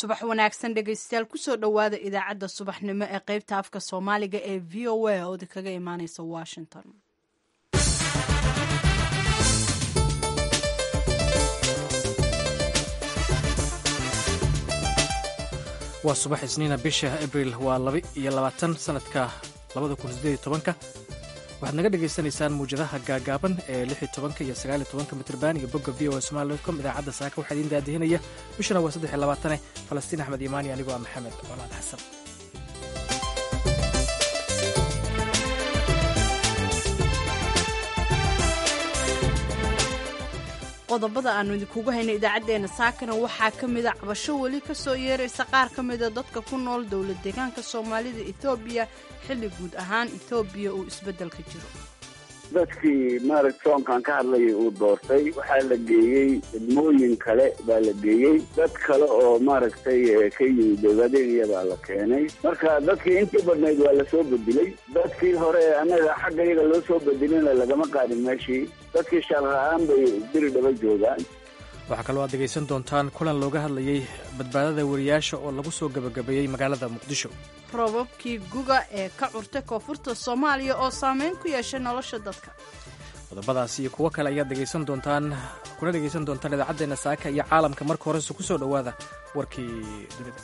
subax wanaagsan dhegaystayaal kusoo dhowaada idaacadda subaxnimo ee qaybta afka soomaaliga ee v o a oo kaga imaaneysa washington waa subax isniina bisha abril waa laba iyo labaatan sanadka labada kun sideed iyo tobanka waxaad naga dhagaysanaysaan muwjadaha gaagaaban ee lix iyo tobanka iyo sagaal iyo tobanka mitrban iyo bogga v o a somali com idaacadda saaka waxaa idiin daadihinaya bishana waa saddex iyo labaatane falastiin axmed imaani anigoo ah maxamed colaad xasan qodobada aanu idinkugu hayna idaacaddeenna saakana waxaa ka mida cabasho weli ka soo yeeraysa qaar ka mida dadka ku nool dowlad deegaanka soomaalida etoobiya xilli guud ahaan etoobiya uu isbeddelka jiro dadkii maaragta soonkan ka hadlayay uu doortay waxaa la geeyey degmooyin kale baa la geeyey dad kale oo maaragtay ka yimid dowladeeniya baa la keenay marka dadkii intii badnayd waa lasoo bedelay dadkii hore annaga xagga iyaga loo soo bedelina lagama qaadin meeshii dadkii shaqla-aan bay diri dhaba joogaan waxaa kaloo aad dhegaysan doontaan kulan looga hadlayey badbaadada wariyaasha oo lagu soo gebagabeeyey magaalada muqdisho robabkii guga ee ka curtay koonfurta soomaaliya oo saameyn ku yeeshay nolosha dadka qodobadaas iyo kuwo kale ayaad dhegaysan doontaan kuna dhegaysan doontaan idaacaddeena saaka iyo caalamka marka horese ku soo dhowaada warkii dunida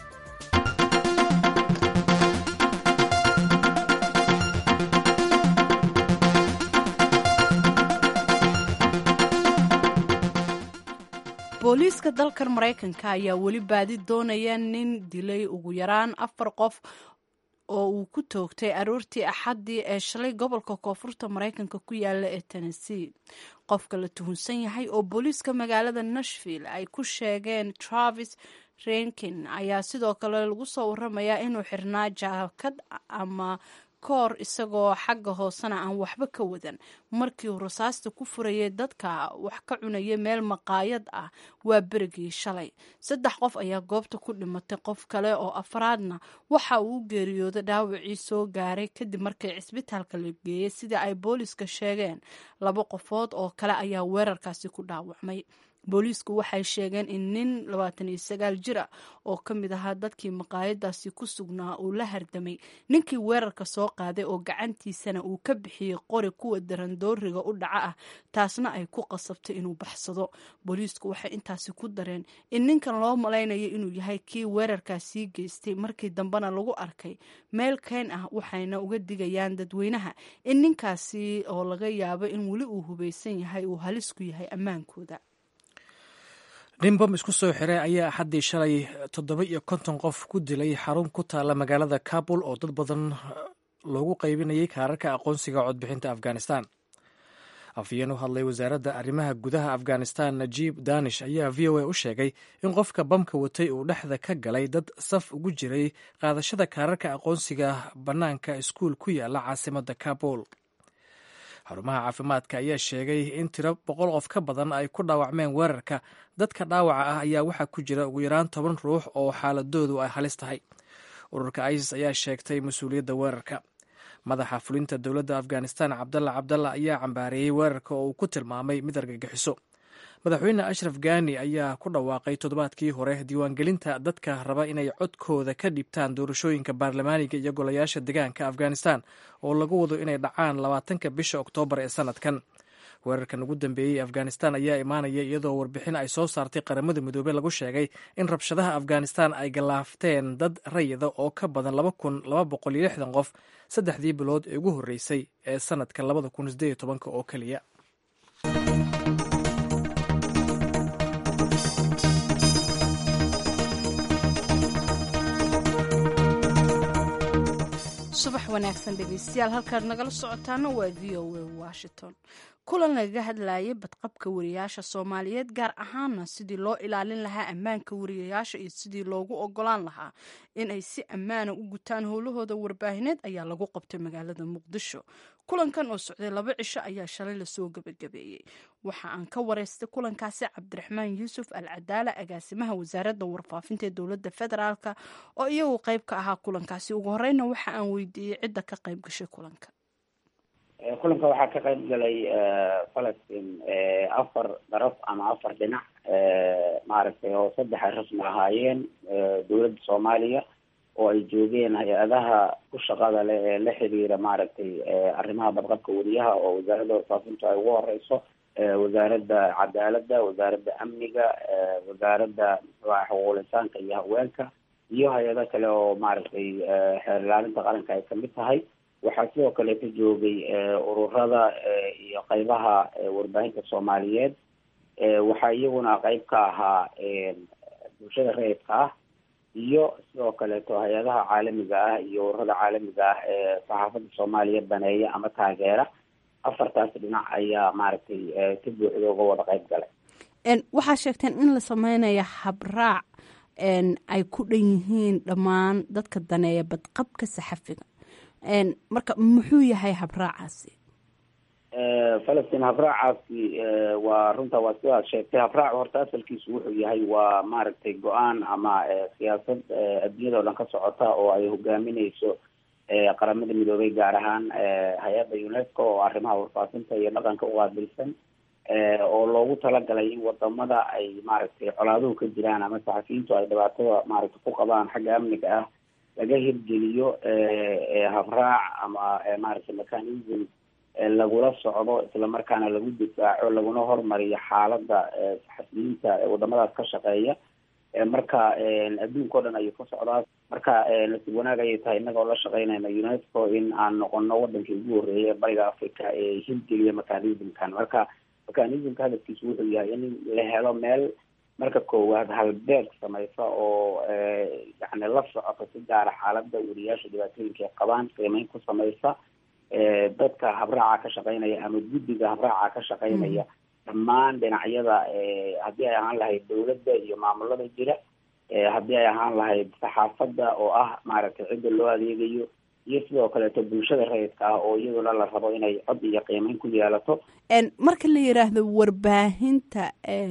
booliiska dalkan maraykanka ayaa weli baadi doonaya nin dilay ugu yaraan afar qof oo uu ku toogtay aroortii axaddii ee shalay gobolka koonfurta maraykanka ku yaala ee tennessee qofka la tuhunsan yahay oo booliiska magaalada nashville ay ku sheegeen travis renkin ayaa sidoo kale lagu soo waramayaa inuu xirnaa jaakad ama koor isagoo xagga hoosena aan waxba ka wadan markii uu rasaasta ku furayay dadka wax ka cunaya meel maqaayad ah waa berigii shalay saddex qof ayaa goobta ku dhimatay qof kale oo afraadna waxa uu u geeriyooday dhaawacii soo gaaray kadib markii cisbitaalka la geeyey sida ay booliiska sheegeen laba qofood oo kale ayaa weerarkaasi ku dhaawacmay booliisku waxay sheegeen in nin labaatan iyo sagaal jir ah oo ka mid ahaa dadkii maqaayadaasi ku sugnaa uu la hardamay ninkii weerarka soo qaaday oo gacantiisana uu ka bixiyey qori kuwa darandooriga u dhaca ah taasna ay ku qasabtay inuu baxsado booliisku waxay intaasi ku dareen in ninkan loo malaynayo inuu yahay kii weerarkaasii geystay markii dambena lagu arkay meel keen ah waxayna uga digayaan dadweynaha in ninkaasi oo laga yaabo in weli uu hubaysan yahay uu halis ku yahay ammaankooda nin bom isku soo xiray ayaa axaddii shalay toddoba iyo konton qof ku dilay xarun ku taalla magaalada kabul oo dad badan loogu qaybinayay kaararka aqoonsiga codbixinta afghanistan afhayeen u hadlay wasaaradda arrimaha gudaha afghanistan najiib danish ayaa v o a u sheegay in qofka bamka watay uu dhexda ka galay dad saf ugu jiray qaadashada kaararka aqoonsiga bannaanka iskuul ku yaala caasimadda kabul xarumaha caafimaadka ayaa sheegay in tiro boqol qof ka badan ay ku dhaawacmeen weerarka dadka dhaawaca ah ayaa waxaa ku jira ugu yaraan toban ruux oo xaaladoodu ay halis tahay ururka isis ayaa sheegtay mas-uuliyadda weerarka madaxa fulinta dowladda afghanistan cabdalla cabdalla ayaa cambaareeyey weerarka oo uu ku tilmaamay mid argagixiso madaxweyne ashraf gani ayaa ku dhawaaqay toddobaadkii hore diiwaangelinta dadka raba inay codkooda ka dhibtaan doorashooyinka baarlamaaniga iyo golayaasha deegaanka afghanistan oo lagu wado inay dhacaan labaatanka bisha oktoobar ee sanadkan weerarkan ugu dambeeyey afghanistan ayaa imaanaya iyadoo warbixin ay soo saartay qaramada midoobey lagu sheegay in rabshadaha afghanistan ay galaafteen dad rayida oo ka badan laba kun laba boqol iyo lixdan qof saddexdii bilood ee ugu horreysay ee sanadka labada kun sideed iyo tobanka oo keliya subax wanaagsan dhegeystayaal halkaad nagala socotaana waa v o a washington kulan lagaga hadlayay badqabka wariyaasha soomaaliyeed gaar ahaana sidii loo ilaalin lahaa ammaanka wariyayaasha iyo sidii loogu ogolaan lahaa inay si ammaana u gutaan howlahooda warbaahineed ayaa lagu qabtay magaalada muqdisho kulankan oo socday laba cisho ayaa shalay lasoo gebagabeeyey waxa aan ka wareystay kulankaasi cabdiraxmaan yuusuf al cadaala agaasimaha wasaaradda warfaafinta ee dowladda federaalk oo iyagu qayb ka ahaa kulankaasi ugu horeyna waxa aan weydiiyey cidda ka qayb gashay kulanka kulanka waxaa ka qayb galay falastiin afar daraf ama afar dhinac maaragtay oo saddex ay rasmi ahaayeen dowladda soomaaliya oo ay joogeen hay-adaha ku shaqada leh ee la xiriira maaragtay arrimaha badqabka weriyaha oo wasaaradda warfaafintu ay ugu horeyso wasaaradda cadaaladda wasaaradda amniga wasaaradda muxuaha xuquuqul insaanka iyo haweenka iyo hay-ado kale oo maaragtay xeer ilaalinta qaranka ay kamid tahay waxaa sidoo kale ka joogay ururada iyo qeybaha warbaahinta soomaaliyeed waxaa iyaguna qeyb ka ahaa bulshada rayidka ah iyo sidoo kaleeto hay-adaha caalamiga ah iyo ururada caalamiga ah ee saxaafadda soomaaliya baneeya ama taageera afartaas dhinac ayaa maaragtay si buuxda uga wada qeyb galay waxaa sheegteen in la sameynaya habraac ay ku dhan yihiin dhammaan dadka daneeya badqabka saxafiga marka muxuu yahay habraacaasi falastiin habraacaasi waa runta waa sidaad sheegtay habraac horta asalkiisu wuxuu yahay waa maaragtay go-aan ama siyaasad adduunyada o dhan ka socota oo ay hogaamineyso qaramada midoobay gaar ahaan hay-adda unesco oo arrimaha warfaafinta iyo dhaqanka uqaabilsan oo loogu talagalay in wadamada ay maaragtay colaaduhu ka jiraan ama saxafiyiintu ay dhibaatada maaragtay ku qabaan xagga amniga ah laga hirgeliyo habraac ama maaragtay mechanism lagula socdo islamarkaana lagu difaaco laguna hormariyo xaalada saxafiyiinta wadamadaas ka shaqeeya marka adduunka o dhan ayuu ka socdaa marka nasiib wanaag ayay tahay innagoo la shaqeynayna unesco in aan noqono wadankii ugu horreeyay bariga africa ee hirgeliya mechanismkan marka mechanismka hadafkiisu wuxuu yahay in la helo meel marka koowaad halbeeg samaysa oo yani la socota si gaara xaalada weriyaasha dhibaatooyinka ay qabaan qiimeyn ku samaysa dadka habraaca ka shaqeynaya ama guddiga habraaca ka shaqeynaya dhammaan dhinacyada haddii ay ahaan lahayd dawladda iyo maamulada jira haddii ay ahaan lahayd saxaafadda oo ah maaragtay cidda loo adeegayo iyo sidoo kaleeto bulshada rayidka ah oo iyaduna la rabo inay cod iyo qiimeyn ku yeelato marka la yiraahdo warbaahinta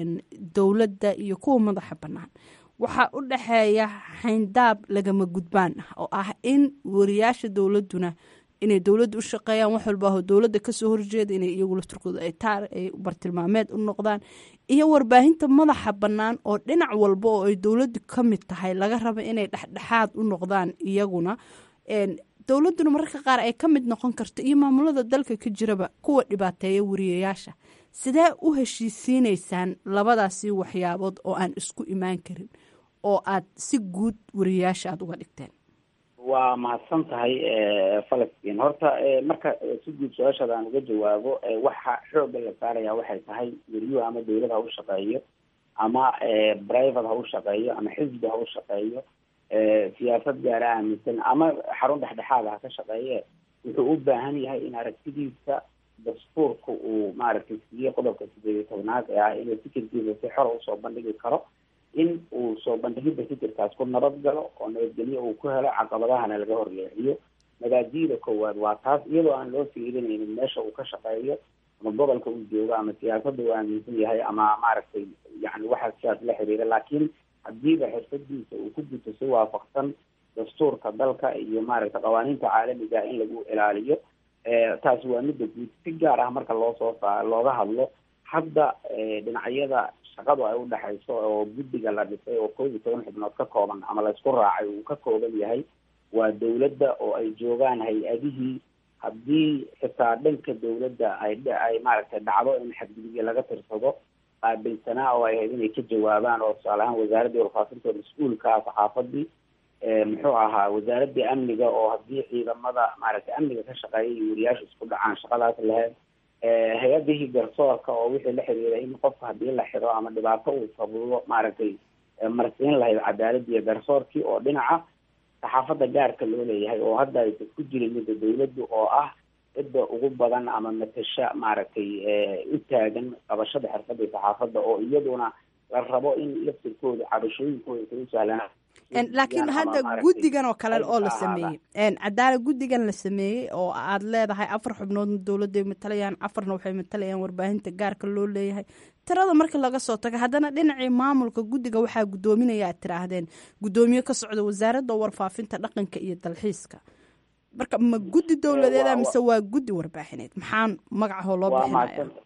dowladda iyo kuwa madaxa bannaan waxaa u dhexeeya xayndaab lagama gudbaan ah oo ah in wariyaasha dowladduna inay dowladda u shaqeeyaan wax walba oo dowladda kasoo horjeeda inay iyagu lafturkooda ay taar ay bartilmaameed u noqdaan iyo warbaahinta madaxa bannaan oo dhinac walba oo ay dowladdu ka mid tahay laga raba inay dhexdhexaad u noqdaan iyaguna dowladduna mararka qaar ay ka mid noqon karto iyo maamulada dalka ka jiraba kuwa dhibaateeya wariyayaasha sidee u heshiisiineysaan labadaasi waxyaabood oo aan isku imaan karin oo aad si guud wariyayaasha aada uga dhigteen waa mahadsan tahay falastiin horta marka si guud su-aashaada aan uga jawaabo waxa xoogga la saaraya waxay tahay weriyuhu ama dawlad ha u shaqeeyo ama private ha u shaqeeyo ama xisbi ha u shaqeeyo siyaasad gaara aaminsan ama xarun dhexdhexaad ha ka shaqeeye wuxuu u baahan yahay in aragtidiisa dastuurka uu maaragtay siiyey qodobka sideed iyo tobnaad ee ah inuu fikirkiisa si xor usoo bandhigi karo in uu soo bandhigidda fikirkaas ku nabad galo oo nabadgelyo uu ku helo caqabadahana laga horleexiyo magaadiida koowaad waa taas iyadoo aan loo fiirinaynin meesha uu ka shaqeeyo ama gobolka uu joogo ama siyaasadda uu aaminsan yahay ama maaragtay yani waxaa sidaas la xiriira laakiin hadiiba xirfadiisa uu ku guto si waafaqsan dastuurka dalka iyo maaragtay qawaaniinta caalamiga in lagu ilaaliyo taasi waa midda guud si gaar ah marka loo soo saa looga hadlo hadda dhinacyada shaqadu ay udhexayso oo guddiga la dhisay oo koob iyo toban xubnood ka kooban ama laysku raacay uu ka kooban yahay waa dawladda oo ay joogaan hay-adihii haddii xitaa dhanka dawladda ay ay maaragtay dhacdo in xadgudubyo laga tirsado qaabilsanaa oo ay ahayd inay ka jawaabaan oo tusaale ahaan wasaaraddii warfaafinta oo mas-uulka saxaafadii muxuu ahaa wasaaraddii amniga oo haddii ciidamada maaragtay amniga ka shaqeeya iyo wariyaasha isku dhacaan shaqadaas lahayd hay-adihii garsoorka oo wixii la xiriira in qofka haddii la xiro ama dhibaato uu sabubo maaragtay marsiin lahayd cadaaladii iyo garsoorkii oo dhinaca saxaafadda gaarka loo leeyahay oo hadda aysan ku jirin midda dawladdu oo ah cidda ugu badan ama matasha maaragtay u taagan qabashada xirfadda saxaafadda oo iyaduna la rabo in laftirkooda cabashooyinkooda kau sahlanaa laakiin hadda guddigan oo kale oo la sameeyey cadaala guddigan la sameeyey oo aad leedahay afar xubnoodna dowladday matalayaan afarna waxay matalayaan warbaahinta gaarka loo leeyahay tirada marka laga soo tago haddana dhinacii maamulka guddiga waxaa guddoominaya aad tiraahdeen guddoomiye ka socda wasaaradda warfaafinta dhaqanka iyo dalxiiska marka ma guddi dowladeeda mise waa guddi warbaaxineed maxaan magacahoo loo bixinaya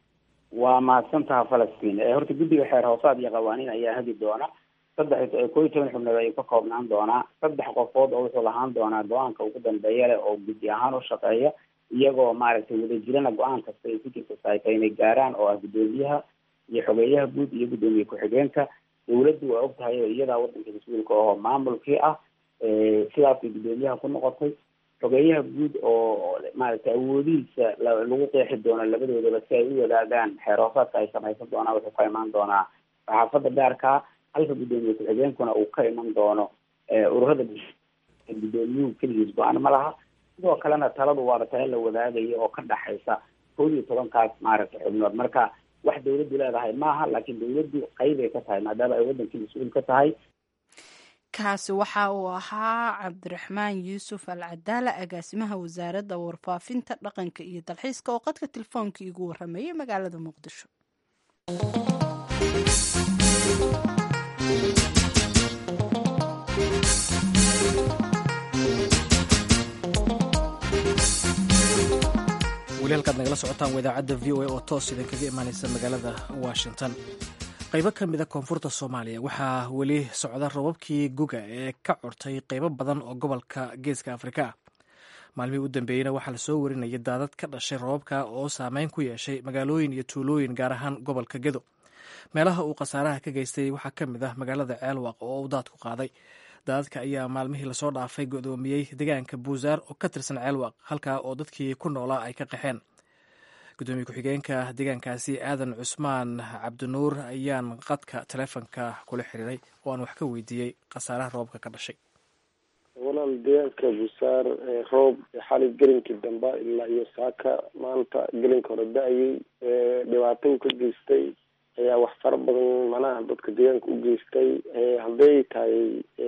waa mahadsantaha falastiin horta guddiga xeer hoosaad iyo qawaaniin ayaa hagi doona saddex koo iyo toban xubnood ayuu ka koobnaan doonaa saddex qofood oo wuxuu lahaan doonaa go-aanka ugu dambeeya leh oo guddi ahaan u shaqeeya iyagoo maaragtay wadajirana go-aan kasta ay ku jirta saayta inay gaaraan oo ah guddoomiyaha iyo xogeeyaha guud iyo guddoomiye ku-xigeenka dawladdu waa og tahay oo iyadaa waddanka mas-uulka ahoo maamulkii ah sidaasay guddoomiyaha ku noqotay xogeeyaha guud oo maaragtay awoodihiisa lagu qeexi doono labadoodaba si ay u wadaagaan xeer hoosaadka ay samaysan doonaan wuxuu ka imaan doonaa saxaafadda gaarkaa halka guddoomiye ku-xigeenkuna uu ka iman doono ururada guddoomiyuhu keligiis go-aan ma laha sidoo kalena taladu waaba tala la wadaagaya oo ka dhaxaysa kood iyo tobankaas maaragtay xubnood marka wax dawladdu leedahay maaha laakiin dawladdu qeybay ka tahay maadaama ay waddankii mas-uul ka tahay kaasi waxa uu ahaa cabdiraxmaan yuusuf al cadaala agaasimaha wasaaradda warfaafinta dhaqanka iyo dalxiiska oo qadka telefoonka igu warameeyay magaalada muqdisho weli halkaad nagala socotaan waa idaacadda v o a oo toos idinkaga imaaneysa magaalada washington qaybo ka mida koonfurta soomaaliya waxaa weli socda robabkii guga ee ka cortay qaybo badan oo gobolka geeska afrika ah maalmihii u dambeeyeyna waxaa lasoo warinayay daadad ka dhashay robabka oo saameyn ku yeeshay magaalooyin iyo tuulooyin gaar ahaan gobolka gedo meelaha uu khasaaraha ka geystay waxaa ka mid ah magaalada ceelwaaq oo uu daadku qaaday daadadka ayaa maalmihii lasoo dhaafay godoomiyey deegaanka buusaar oo ka tirsan ceelwaaq halkaa oo dadkii ku noolaa ay ka qaxeen gudoomiye ku-xigeenka deegaankaasi aadan cusmaan cabdinuur ayaan qadka taleefonka kula xiriiray oo aan wax ka weydiiyey khasaaraha roobka ka dhashay walaal deegaanka buusaar roob xali gelinkii dambe ilaa iyo saaka maanta gelinka hore da-ayay dhibaato u ka geystay ayaa wax fara badan manaha dadka deegaanka u geystay hadday tahay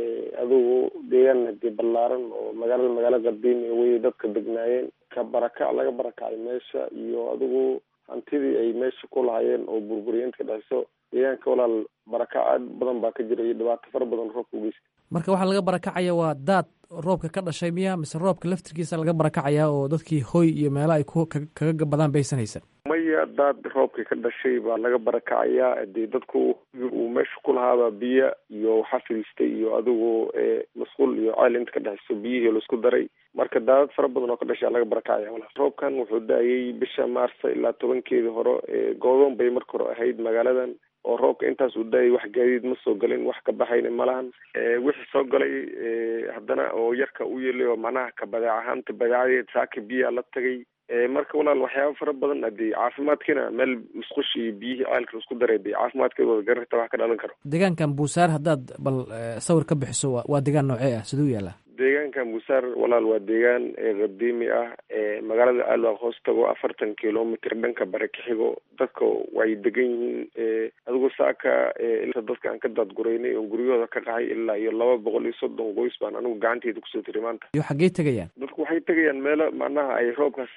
adigu deegaan hadii ballaaran oo magaalada magaalo qadiimi wey dadka degnaayeen ka barakac laga barakacay meesha iyo adigu hantidii ay meesha ku lahaayeen oo burburiyeenta ka dhexeyso deegaanka walaal barakac aad badan baa ka jira iyo dhibaato fara badan roobka u geystay marka waxaa laga barakacaya waa daad roobka ka dhashay miya mise roobka laftirkiisa laga barakacaya oo dadkii hoy iyo meelo ay ku kaga badaan baysan haysan maya daad roobka ka dhashay baa laga barakacayaa hadii dadku uu meesha ku lahaaba biyo iyo waxaa fadhiistay iyo adigu masquul iyo ceel inta ka dhexeyso biyihii laisku daray marka daadad fara badan oo ka dhashaa laga barakacaya walaal roobkan wuxuu da-ayay bisha maarsa ilaa tobankeedii hore goodoon bay marka hore ahayd magaaladan oo roobka intaas uu da-ayay wax gaadiid ma soo galin wax ka baxayna malahan wixii soo galay haddana oo yarka u yeelay oo macnaha ka badeec ahaanta badeecadeed saaka biyaa la tagay marka walaal waxyaaba fara badan hadii caafimaadkiina meel musqush iyo biyihii ceelka isku daray de caafimaadkeeda wada gararta wax ka dhalan karo deegaankan buusaar haddaad bal sawir ka bixiso waa deegaan noocee ah siduu yaalaa deegaankan buusaar walaal waa deegaan qadiimi ah magaalada aalwaaq hoos tago afartan kilomitr dhanka bare ka xigo dadka way degan yihiin adigu saaka ilaa dadka aan ka daadguraynay oon guryahooda ka qahay ilaa iyo laba boqol iyo soddon qoys baan anigu gacanteyda kusoo tiri maanta iyo xaggey tegayaan dadku waxay tegayaan meelo macnaha ay roobkaas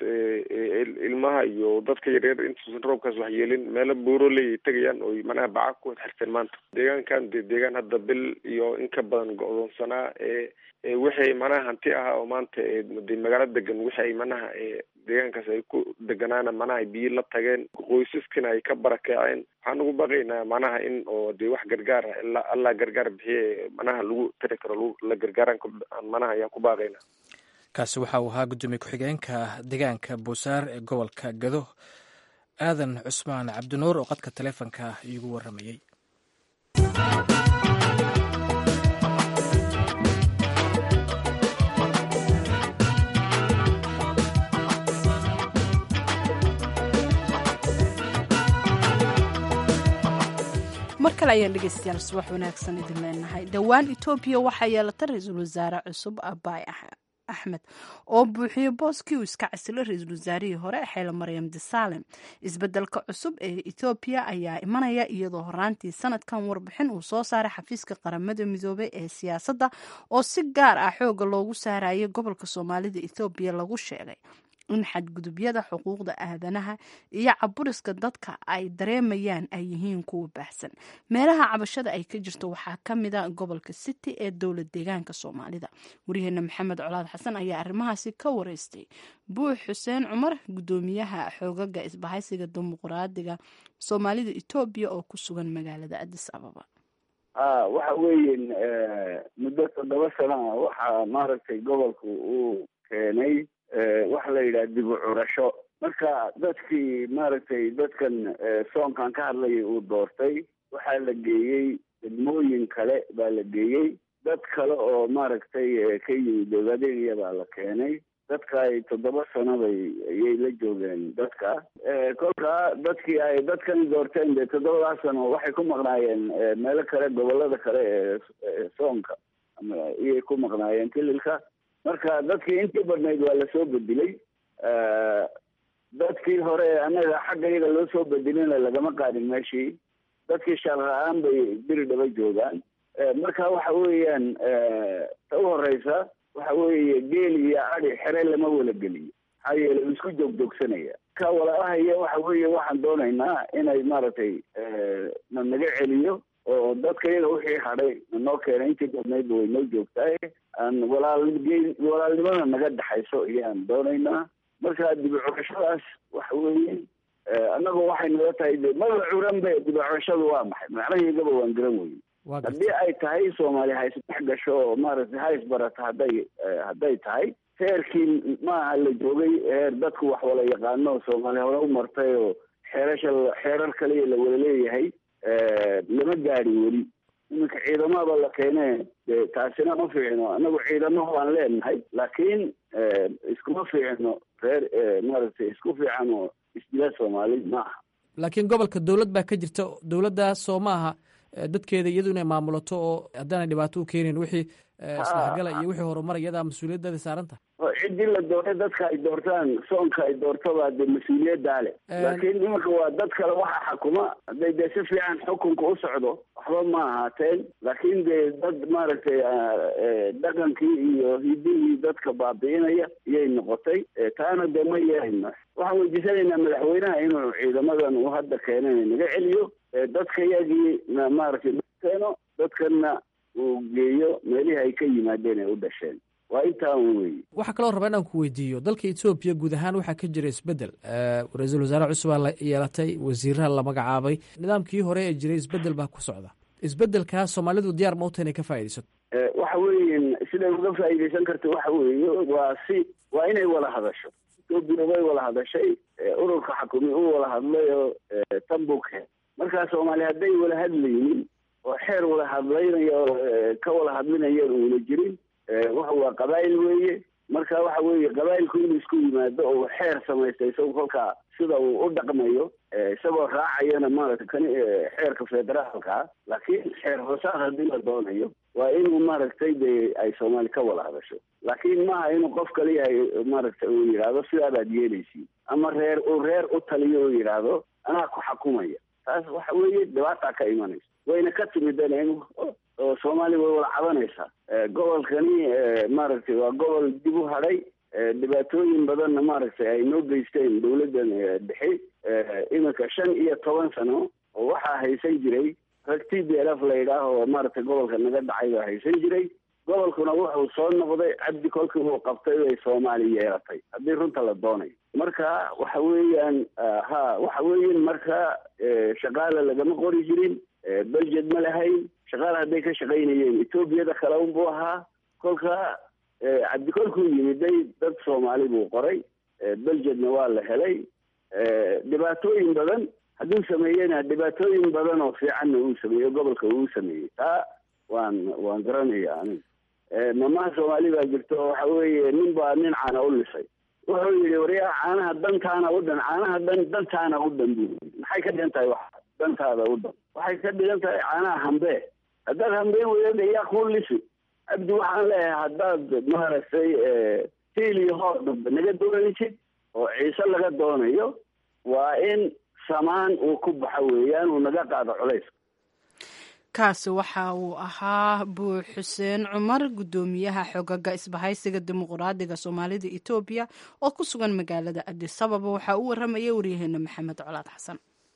ilmaha iyo dadka yaryar intuusan roobkaas waxyeelin meelo buuroley ay tegayaan oo macnaha baca ku xirteen maanta deegaankan de deegaan hadda bil iyo in ka badan go-doonsanaa wixii manaha hanti ahaa oo maanta de magaalo degan wixi ay manaha deegaankaas ay ku deganaana manaha biyo la tageen qoysaskina ay ka barakeeceen waxaan ugu baqaynaa manaha in oo de wax gargaar ah ilaa allah gargaar bixiye manaha lagu tari karo la gargaaran manaha ayaan ku baaqaynaa kaasi waxa uu ahaa guddoomiye ku-xigeenka deegaanka buusaar ee gobolka gado aadan cusmaan cabdinuur oo qadka taleefonka iigu waramayey mar kale ayaan dhegeystayaal subax wanaagsan idin leenahay dhowaan etoobiya waxaa yeelata ra-iisul wasaare cusub abaay axmed oo buuxiyey booskii uu iska casilo ra-iisul wasaarihii hore xeele maryam desalem isbedelka cusub ee etoobiya ayaa imanaya iyadoo horaantii sanadkan warbixin uu soo saaray xafiiska qaramada midoobey ee siyaasadda oo si gaar ah xooga loogu saarayay gobolka soomaalida ethoobiya lagu sheegay in xadgudubyada xuquuqda aadanaha iyo caburiska dadka ay dareemayaan ay yihiin kuwa baahsan meelaha cabashada ay ka jirto waxaa ka mida gobolka city ee dowlad deegaanka soomaalida waryaheena maxamed colaad xasan ayaa arrimahaasi ka wareystay buux xuseen cumar gudoomiyaha xoogaga isbahaysiga dimuqraadiga soomaalida etoobiya oo ku sugan magaalada adis ababa a waxa weeyen muddo toddoba sana ah waxaa maaragtay gobolku uu keenay waxa la yidhaha dib u curasho marka dadkii maaragtay dadkan soonkan ka hadlayay uu doortay waxaa la geeyey degmooyin kale baa la geeyey dad kale oo maaragtay ka yimid ogaadeniya baa la keenay dadka ay toddoba sano bay ayay la joogeen dadka kolka dadkii ay dadkani doorteen dee toddobadaa sano waxay ku maqnaayeen meelo kale gobolada kale ee soonka iyay ku maqnaayeen kililka marka dadkii intii badnayd waa lasoo bedelay dadkii hore annaga xagga iyaga loo soo bedelina lagama qaadin meeshii dadkii shaarra-aan bay biri dhaba joogaan marka waxa weeyaan ta u horeysa waxa weeye geel iyo adi xere lama wala geliyo maxaa yeele u isku joogjoogsanaya ka walaalahaya waxa weeye waxaan doonaynaa inay maaragtay na naga celiyo oo dadka iyaga wixii hadhay nanoo keenay intii badnaydba way noo joogtahay aan walaalge walaalnimada naga dhexayso ayaan doonaynaa marka dibicurashadaas waxa weeye annagu waxay nala tahay de maba curan be dibicurashadu waa maxay macnaheygaba waan garan weyne haddii ay tahay soomaali ha isdhex gasho oo maaragtay ha isbarata hadday hadday tahay heerkii maaha la joogay heer dadku wax wala yaqaano soomaali hore u martay oo xeerasha xeerar kaliya la wada leeyahay lama gaadhin weli iminka ciidamada la keene de taasina ma fiicno anagu ciidamo waan leenahay laakiin iskuma fiicno reer maaragtay isku fiican oo isdila soomaali ma aha laakiin gobolka dowlad baa ka jirta dowladdaas soo ma aha dadkeeda iyadu inay maamulato oo haddaanay dhibaato u keenayn wixii isdhexgala iyo wixii horumar iyadaa mas-uuliyaddeeda saaran tahay ciddii la doortay dadka ay doortaan soonka ay doortabaa dee mas-uuliyaddaa leh laakiin iminka waa dad kale waxa xakuma hadday dee si fiican xukunka u socdo waxba ma ahaateen laakiin dee dad maaragtay dhaqankii iyo hidihii dadka baabi'inaya iyay noqotay taana dee ma yeelayno waxaan weydiisanaynaa madaxweynaha inuu ciidamadan uu hadda keenana naga celiyo dadka yagii na maaragtay keeno dadkana uu geeyo meelihii ay ka yimaadeen ay u dhasheen waa intaa un weeye waxaa kaloo raba inaan ku weydiiyo dalka etoobiya guud ahaan waxaa ka jira isbedel ra-iisul wasaare cusubaa la yeelatay wasiiraha la magacaabay nidaamkii hore ee jiray isbedel baa ku socda isbedelkaas soomaalidu diyaar ma uta inay ka faaidaysato waxa weeye siday uga faa'iidaysan karta waxa weeye waa si waa inay wada hadasho etoobiya way wada hadashay ururka xakumi uu wada hadlayo tambuke markaa soomaali hadday wada hadlaynin oo xeer wada hadlaynayo ka wada hadlinayaan uuna jirin waxa waa qabaa'il weeye marka waxa weeye qabaa'ilku inuu isku yimaado oo xeer samaysta isagu kolkaa sida uu u dhaqmayo isagoo raacayana maaragtay kan xeerka federaalka laakiin xeer hoosaad haddii la doonayo waa inuu maaragtay de ay soomaali ka wada hadasho laakiin maaha inuu qof kaliyahay maaragtay uu yidhaahdo sidaadaad yeelaysiin ama reer uu reer u taliyo uu yidhaahdo anaa ku xakumaya taas waxa weeye dhibaataa ka imanaysa wayna ka timideen in oo soomaaliya way wada cabanaysaa gobolkani maaragtay waa gobol dib u hadhay dhibaatooyin badanna maaragtay ay noo geysteen dawladdan dhexe iminka shan iyo toban sano oo waxaa haysan jiray rag t b l f la yidhaah oo maaragtay gobolka naga dhacay baa haysan jiray gobolkuna wuxuu soo noqday cabdi kolkii uu qabtay bay soomaali yeelatay haddii runta la doonayo marka waxa weeyaan ha waxa weeyan marka shaqaala lagama qori jirin belged ma lahayn shaqaala hadday ka shaqaynayeen etoobiyada kale unbuu ahaa kolka cabdi kolkuu yimiday dad soomaali buu qoray belgedna waa la helay dhibaatooyin badan hadduu sameeyena dhibaatooyin badan oo fiicanna uu sameeyo gobolka uu sameeyey taa waan waan garanaya aniga mamaha soomaali baa jirto waxa weeye nin baa nin caana u lisay wuxuu yidhi waryaa caanaha dantaana u dhan caanaha dan dantaana u dhan buu yii maxay ka dhigan tahay wax dantaada u dhan waxay ka dhigan tahay caanaha hambee haddaad hambeen weyada yaa kuu lisi cabdi waxaan leeyahay haddaad maaragtay tiil iyo hoor dambe naga doonaysid oo ciise laga doonayo waa in samaan uu ku baxo weeyaan uu naga qaado culayska kaasi waxa uu ahaa buux xuseen cumar guddoomiyaha xogaga isbahaysiga dimuqraadiga soomaalida etoobiya oo ku sugan magaalada adisababa waxaa u waramayay waryaheena maxamed colaad xasan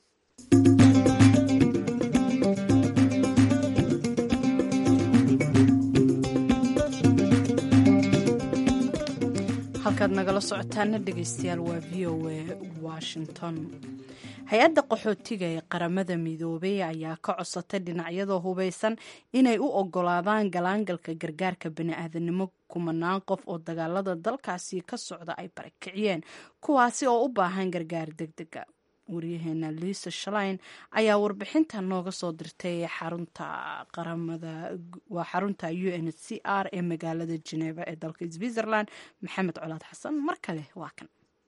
halkaad nagala socotaana dhegeystayaal waa v o a washington hay-adda qaxootiga ee qaramada midoobay ayaa ka codsatay dhinacyada hubeysan inay u ogolaadaan galaangalka gargaarka bani-aadanimo kumanaan qof oo dagaalada dalkaasi ka socda ay barakiciyeen kuwaasi oo u baahan gargaar degdega waryaheena liisa shalain ayaa warbixinta nooga soo dirtay xarunta qaramada waa xarunta u n c r ee magaalada geneva ee dalka switzerland maxamed colaad xasan mar kale waa kan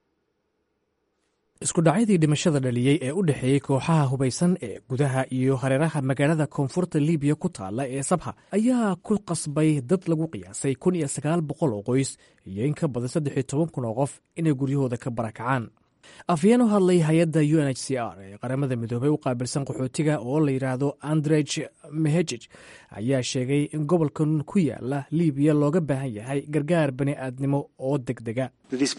isku dhacyadii dhimashada dhaliyey ee u dhexeeyey kooxaha hubaysan ee gudaha iyo hareeraha magaalada koonfurta libiya ku taalla ee sabha ayaa ku qasbay dad lagu qiyaasay kun iyo sagaal boqol oo qoys iyo in ka badan saddex iyo toban kun oo qof inay guryahooda ka barakacaan afyeen u hadlay hay-adda u n h c r ee qaramada midoobey u qaabilsan qaxootiga oo la yidhaahdo andrej mehejij ayaa sheegay in gobolkan ku yaala libiya looga baahan yahay gargaar bani aadnimo oo deg dega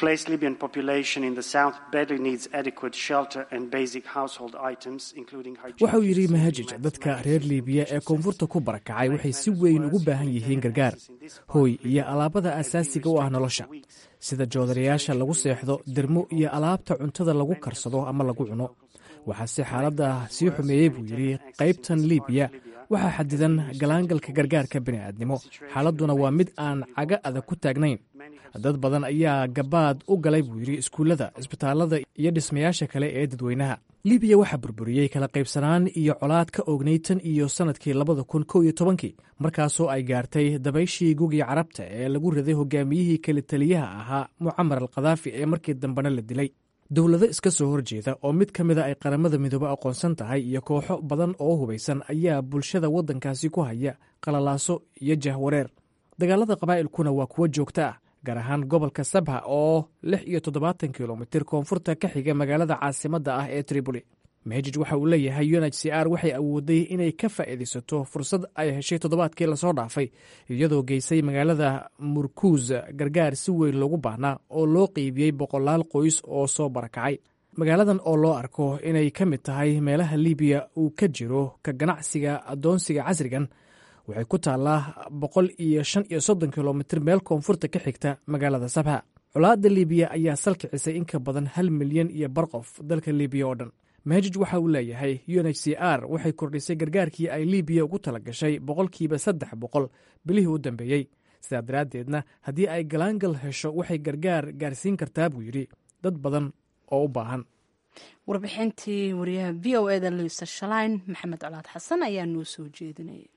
waxa uu yidhi mahajij dadka reer libiya ee koonfurta ku barakacay waxay si weyn ugu baahan yihiin gargaar hooy iyo alaabada asaasiga u ah nolosha sida joodarayaasha lagu seexdo dermo iyo alaabta cuntada lagu karsado ama lagu cuno waxaase xaaladda sii xumeeyey buu yidhi qaybtan libiya waxaa xadidan galaangalka gargaarka bini'aadnimo xaaladduna waa mid aan caga adag ku taagnayn dad badan ayaa gabaad u galay buu yidhi iskuullada isbitaallada iyo dhismayaasha kale ee dadweynaha libiya waxaa burburiyey kala qaybsanaan iyo colaad ka oognay tan iyo sannadkii labada kun kow iyo tobankii markaasoo ay gaartay dabayshii gugii carabta ee lagu riday hogaamiyihii kala taliyaha ahaa mucamar al khadaafi ee markii dambena la dilay dowlado iska soo horjeeda oo mid ka mida ay qaramada midoobe aqoonsan tahay iyo kooxo badan oo hubaysan ayaa bulshada waddankaasi ku haya qalalaaso iyo jahwareer dagaalada qabaa'ilkuna waa kuwo joogto ah gaar ahaan gobolka sabha oo lix iyo toddobaatan kilomitir koonfurta ka xiga magaalada caasimadda ah ee triboli mehejij waxa uu leeyahay u n h c r waxay awooday inay ka faa'iidaysato fursad ay heshay toddobaadkii lasoo dhaafay iyadoo geysay magaalada murkuus gargaar si weyn loogu baahnaa oo loo qeybiyey boqolaal qoys oo soo barakacay magaaladan oo loo arko inay ka mid tahay meelaha libiya uu ka jiro ka ganacsiga addoonsiga casrigan waxay ku taallaa boqol iyo shan iyo soddon kilomitir meel koonfurta ka xigta magaalada sabha colaadda libiya ayaa salkicisay in ka badan hal milyan iyo bar qof dalka libiya oo dhan mehejij waxa uu leeyahay u n h c r waxay kordhisay gargaarkii ay libiya ugu tala gashay boqolkiiba saddex boqol bilihii u dambeeyey sidaa daraaddeedna haddii ay galaangal hesho waxay gargaar gaarsiin kartaa buu yidhi dad badan oo u baahan warbixintii wariyaha v o eda liisa shalayn maxamed colaad xasan ayaa noo soo jeedinayay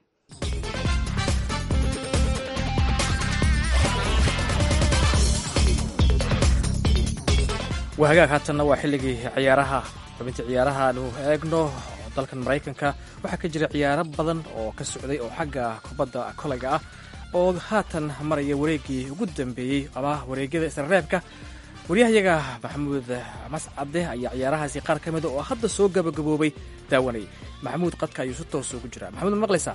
waa hagaag haatanna waa xilligii ciyaaraha xubintii ciyaaraha aanu eegno dalkan maraykanka waxaa ka jira ciyaaro badan oo ka socday oo xagga kubadda kolayga ah oo haatan maraya wareeggii ugu dambeeyey ama wareegyada isreebka waryahayaga maxamuud mascade ayaa ciyaarahaasi qaar ka mida oo hadda soo gabagaboobay daawanayay maxamuud qadka ayuu si toos ugu jiraa maxamuud ma maqlaysaa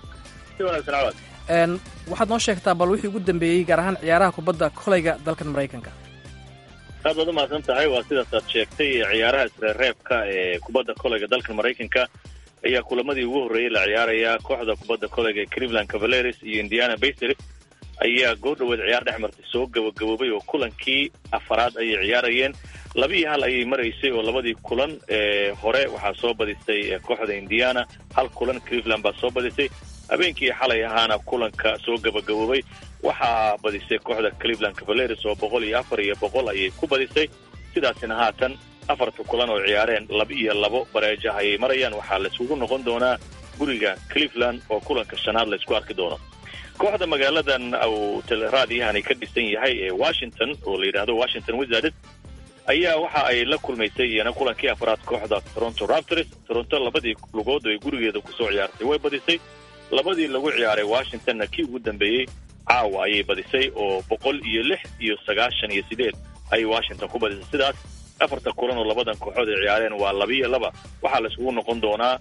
waxaad noo sheegtaa bal wixii ugu dambeeyey gaar ahaan ciyaaraha kubadda kolayga dalkan maraykanka aad baad umahadsan tahay waa sidaas aad sheegtay ciyaaraha isreereebka ee kubadda kolayga dalka maraykanka ayaa kulamadii ugu horreeyey la ciyaaraya kooxda kubadda kolayga ee cleveland cavaleres iyo indiana basery ayaa goor dhaweed ciyaar dhex martay soo gabagaboobay oo kulankii afaraad ayay ciyaarayeen laba iyo hal ayay maraysay oo labadii kulan ee hore waxaa soo badisay kooxda indiana hal kulan cleveland baa soo badisay habeenkii xalay ahaana kulanka soo gabagaboobay waxaa badisay kooxda cleveland cavaleres oo boqol iyo afar iyo boqol ayay ku badisay sidaasina haatan afarta kulan oo ciyaareen laba iyo labo bareejaha ayay marayaan waxaa layskugu noqon doonaa guriga cleveland oo kulanka shanaad laysku arki doono kooxda magaaladan uu raadiyahani ka dhisan yahay ee washington oo la yidhaahdo washington wizards ayaa waxa ay la kulmaysay iyana kulankii afraad kooxda toronto raptors toronto labadii lugood ay gurigeeda kusoo ciyaartay way badisay labadii lagu ciyaaray washingtonna kii ugu dambeeyey caawa ayay badisay oo boqol iyo lix iyo sagaashan iyo sideed ayay washington ku badisay sidaas afarta kulan oo labadan kooxood ay ciyaareen waa laba iyo laba waxaa layskugu noqon doonaa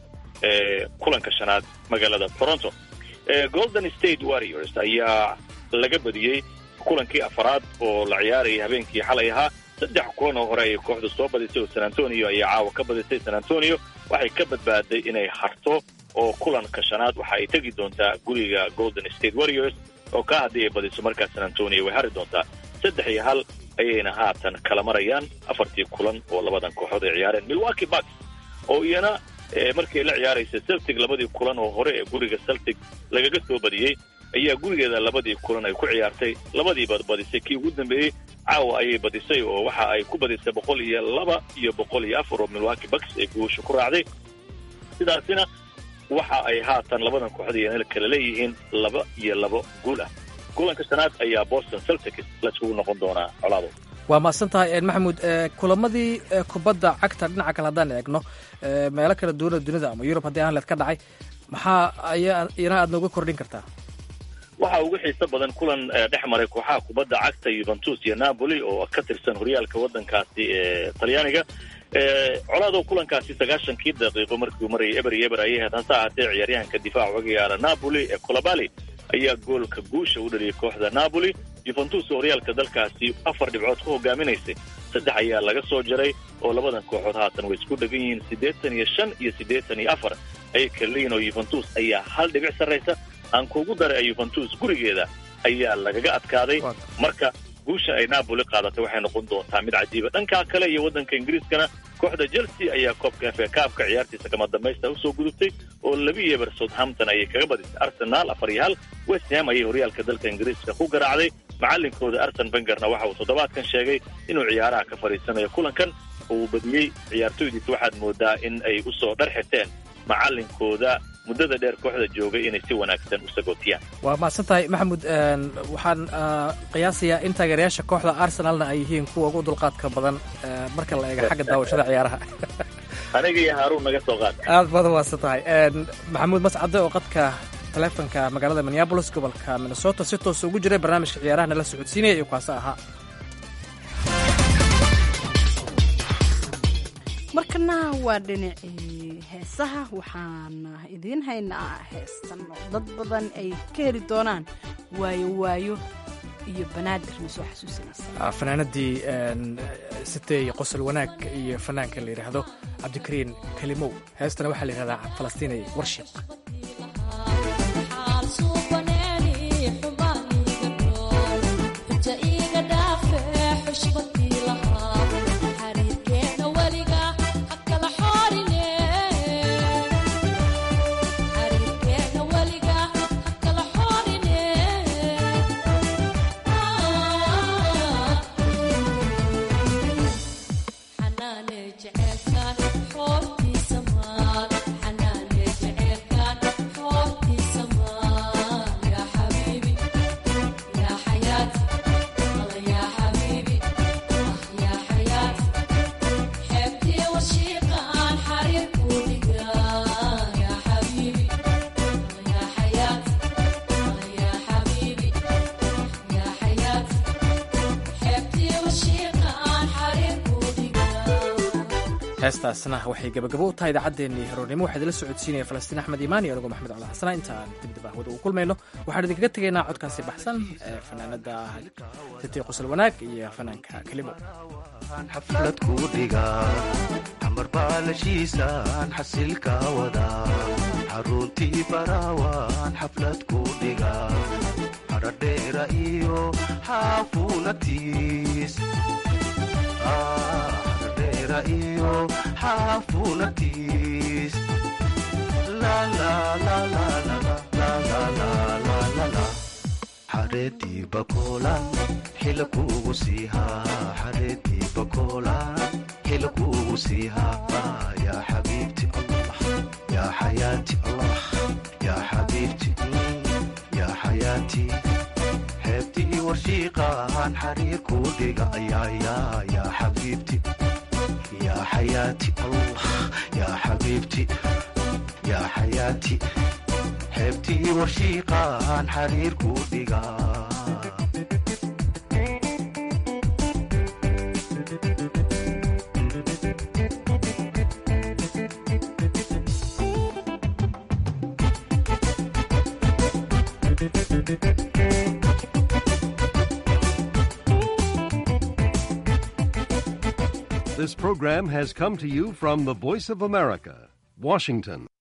kulanka shanaad magaalada toronto golden state warriors ayaa laga badiyey kulankii afaraad oo la ciyaarayay habeenkii xalay ahaa saddex kulan oo hore ayay kooxdu soo badisay oo san antonio ayaa caawa ka badisay san antonio waxay ka badbaaday inay harto oo kulanka shanaad waxa ay tegi doontaa guriga golden state warriors oo kaa haddii ay badiso markaa san antonio way hari doontaa saddex iyo hal ayayna haatan kala marayaan afartii kulan oo labadan kooxood ay ciyaareen milwaukee bucks oo iyana markii la ciyaaraysa celtic labadii kulan oo hore ee guriga celtic lagaga soo badiyey ayaa gurigeeda labadii kulan ay ku ciyaartay labadiiba badisay kii ugu dambeeyey caawa ayay badisay oo waxa ay ku badisay boqol iyo laba iyo boqol iyo afar oo milwaukee bucks ay guusha ku raacday sidaasina waxa ay haatan labadan kooxood iyana kala leeyihiin laba iyo labo guul ah kulanka shanaad ayaa boston celtics laiskugu noqon doonaa colaado waa mahadsan tahay maxamuud kulamadii kubadda cagta dhinaca kale haddaan eegno meelo kala duwana dunida ama yurub haddii aan leed ka dhacay maxaa ayaa iyana aad nooga kordhin kartaa waxaa ugu xiiso badan kulan dhex maray kooxaha kubadda cagta yuventus iyo napoli oo ka tirsan horyaalka waddankaasi ee talyaaniga colaadoo kulankaasi sagaashankii daqiiqo markiiu marayay eber iyo eber ayay ahayd hase ahaatee ciyaaryahanka difaaca uga yaala napoli ee colabali ayaa goolka guusha u dhaliyay kooxda napoli yuventus oo horyaalka dalkaasi afar dhibcood ku hogaaminaysay saddex ayaa laga soo jaray oo labadan kooxood haatan way isku dhegan yihiin siddeetan iyo shan iyo siddeetan iyo afar ayay kala leeyihin oo yuventus ayaa hal dhibic sarraysa aan kuugu daray ee yuventus gurigeeda ayaa lagaga adkaaday marka guusha ay napoli qaadatay waxay noqon doontaa mid cajiiba dhankaa kale iyo waddanka ingiriiskana kooxda chelsea ayaa koobka f a kaabka ciyaartiisa kama dambaysta usoo gudubtay oo labi yeber southampton ayay kaga badisay arsenaal afar iyo hal west ham ayay horyaalka dalka ingiriiska ku garaacday macalinkooda arsen bengerna waxa uu toddobaadkan sheegay inuu ciyaaraha ka fadhiisanayo kulankan oo uu badiyey ciyaartoydiisa waxaad moodaa in ay usoo dhar xirteen macalinkooda muddada dheer kooxda joogay inay si wanaagsan u sagootiyaan waa mahadsan tahay maxamuud waxaan qiyaasayaa in taageerayaasha kooxda arsenalna ay yihiin kuwa ugu dulqaadka badan marka la eego xagga daawashada ciyaaraha aniga iyo haaruun naga soo qaad aad baad mahadsan tahay maxamuud mascade oo qadka taleefonka magaalada minneabolis gobolka minnesota si toosa ugu jiray barnaamijka ciyaarahana la socodsiinaya iyo kaasa ahaa markana waa dhinacii heesaha waxaana idiin haynaa heestan oo dad badan ay ka heli doonaan waayo waayo iyo banaadir na soo xasuusinaysa fanaanadii sitey qosol wanaag iyo fanaanka la yidhaahdo cabdikariin kalimow heestana waxaa la yidhahdaa falastiinay warshiq heestaasna waxay gabagabo u tahay idaacaddeenii haroornimo waxaa idila socodsiinaya falastiin axmed iimaan iyo anigoo maxamed cala xasana inta aan dibdib ahwada ugu kulmayno waxaan idinkaga tegaynaa codkaasi baxsan ee fanaanada sitay qosol wanaag iyo fanaanka kalimo xaflad kuu dhigaa xamar baalashiisaan xasilka wadaa xaruntii baraawaan xaflad kuu dhigaa haradheera iyo xaafunatiis iyo xaafunatiis xareedii bakoolan xila kuugu siihaa xareedii bakoolan xila kuugu siihaa yaa xabiibti allah yaa xayaati allah yaa xabiibti yaa xayaati xeebtii warshiiqaan xariir kuu dhiga ayaayaa yaa xabiibti yaa xayaati allah yaa xabiibti yaa xayaati xeebtii warshiiqaan xariir kuu dhigaa This program has come to you from the Voice of America, Washington.